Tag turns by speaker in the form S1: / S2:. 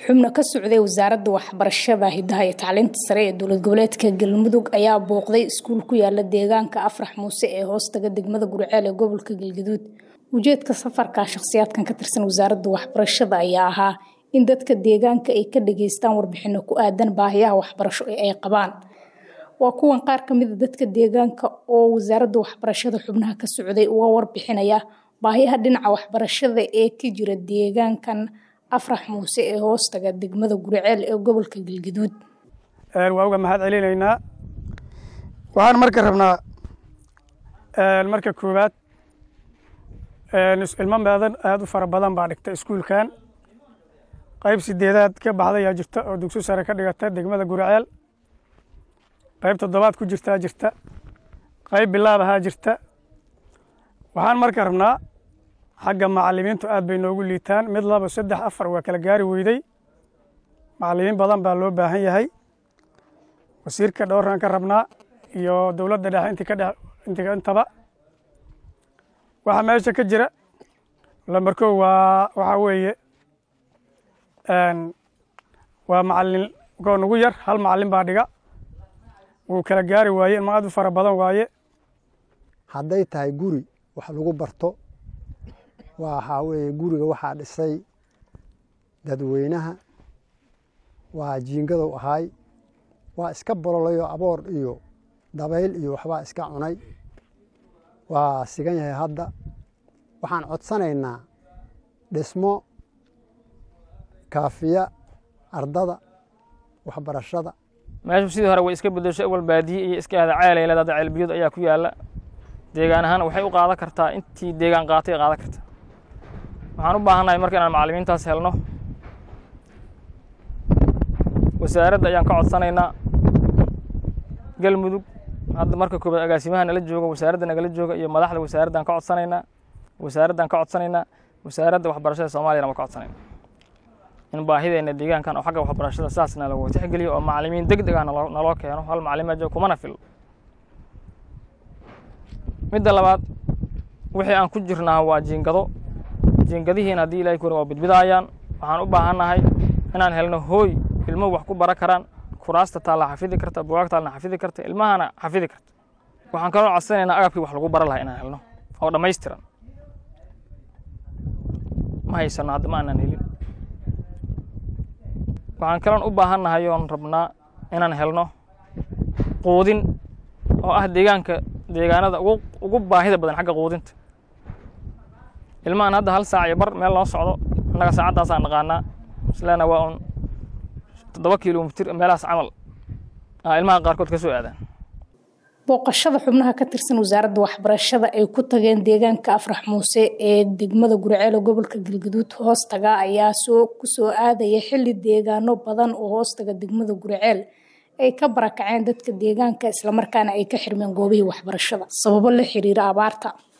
S1: xubno ka socday wasaaradda waxbarashada hidaha iyo tacliinta sare ee dowlad goboleedka galmudug ayaa booqday iskuul ku yaala deegaanka afrax muuse ee hoostaga degmada guriceel ee gobolka galgaduud ujeedka safarka shakhsiyaadkan ka tirsan wasaaradda waxbarashada ayaa ahaa in dadka deegaanka ay ka dhageystaan warbixino ku aadan baahiyaha waxbarasho ee ay qabaan waa kuwan qaar kamida dadka deegaanka oo wasaaradda waxbarashada xubnaha ka socday uga warbixinaya baahiyaha dhinaca waxbarashada ee ka jira deegaankan afrax muuse ee hoostaga degmada guriceel ee gobolka galgaduud
S2: waa uga mahad celinaynaa waxaan marka rabnaa marka koowaad ilmo meedan aada u fara badan baa dhigta iskuulkan qayb sideedaad ka baxdayaa jirta oo dugsi sare ka dhigata degmada guriceel qayb toddobaad ku jirtaa jirta qayb bilaab ahaa jirta waxaan marka rabnaa xagga macalimiintu aad bay noogu liitaan mid laba saddex afar waa kala gaari weyday macalimiin badan baa loo baahan yahay wasiirka dhowraan ka rabnaa iyo dowladda dhexe inti ka dhex intiga intaba waxaa meesha ka jira lambarkow waa waxaa weeye waa macalin koo nugu yar hal macalin baa dhiga wuu kala gaari waaye ilma aad u fara badan waaye
S3: hadday tahay guri wax lagu barto waxaa weeye guriga waxaa dhisay dadweynaha waa jiingadow ahaay waa iska bololayo aboor iyo dabayl iyo waxbaa iska cunay waa sigan yahay hadda waxaan codsanaynaa dhismo kaafiya ardada waxbarashada
S4: meeshu sidii hore way iska bedesho awal baadiye iyo iska ahda ceelay leedaada ceelbiyood ayaa ku yaalla deegaan ahaan waxay u qaadan kartaa intii deegaan qaatay qaadan karta waxaan u baahannahay marka inaan macallimiintaas helno wasaaradda ayaan ka codsanaynaa galmudug hadda marka koobaad agaasimaha nala jooga wasaaradda nagala jooga iyo madaxda wasaaraddaan ka codsanaynaa wasaaraddaan ka codsanaynaa wasaaradda waxbarashada soomaaliyana waa ka codsanayna in baahideenna deegaankan oo xagga waxbarashada sidaasna lagu tixgeliyo oo macallimiin deg deg ah naloo keeno hal macalima jooga kumana fil midda labaad wixii aan ku jirnaa waa jiingado jiingadihiina haddii ilahay kurin waa bidbidaayaan waxaan u baahannahay inaan helno hooy ilmuhu wax ku bara karaan kuraasta taalla xafidi karta bugaag taallna xafidi karta ilmahana xafidi karta waxaan kaloo codsanaynaa agabkii wax lagu bara lahaa inaan helno oo dhammaystiran ma haysano hadda ma aanan helin waxaan kaloon u baahannahay oon rabnaa inaan helno quudin oo ah deegaanka deegaanada ugu baahida badan xagga quudinta ilmahan hadda hal saac iyo bar meel loo socdo annaga saacaddaasaan naqaanaa islena waa un toddoba kilomitir meelahaas camal ilmaha qaarkood ka soo aadaan
S1: booqashada xubnaha ka tirsan wasaaradda waxbarashada ay ku tageen deegaanka afrax muuse ee degmada guriceel gobolka galgaduud hoostaga ayaa soo kusoo aadaya xilli deegaano badan oo hoostaga degmada guriceel ay ka barakaceen dadka deegaanka islamarkaana ay ka xirmeen goobihii waxbarashada sababo la xiriira abaarta